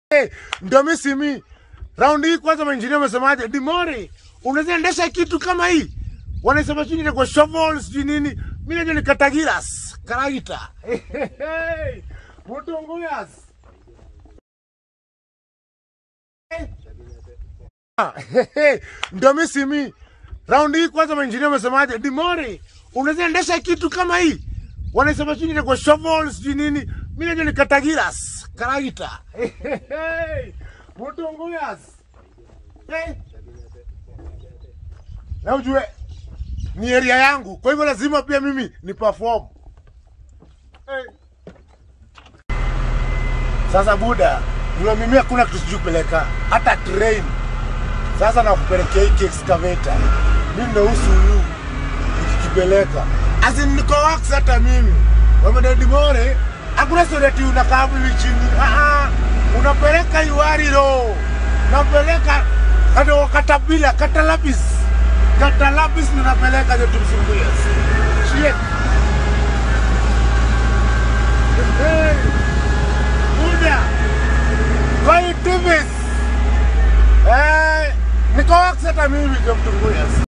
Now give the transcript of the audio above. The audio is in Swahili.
Hey, ndio mimi simi. Round hii kwanza mainjinia wamesemaje? Dimori, unaweza endesha kitu kama hii? Wanasema chini ni kwa shovels sijui nini. Mimi najua ni katagiras, karagita. Hey, Mutunguyas. Hey, ndio mimi simi. Round hii kwanza mainjinia wamesemaje? Dimori, unaweza endesha kitu kama hii? Wanasema chini ni kwa shovels sijui nini. Mimi najua ni katagiras, karagita. Hey, Mutunguyas. Hey. Na ujue ni area yangu, kwa hivyo lazima pia mimi ni perform. Hey. Sasa buda, vile mimi hakuna kitu sijui kupeleka hata train. Sasa nakupelekea hiki excavator, mimi ndo usu huyu nikikipeleka, as in niko wax hata mimi wamedadi more, hakuna story ati unakaa hivi chini. Ah, ah, unapeleka Iwariro, unapeleka kado katabila katalabis katalabis, ninapeleka ndio tumsumbuie. Shit. Hey, buda, kwa hii tivis Eh, niko wax hata mimi ndio mtunguya.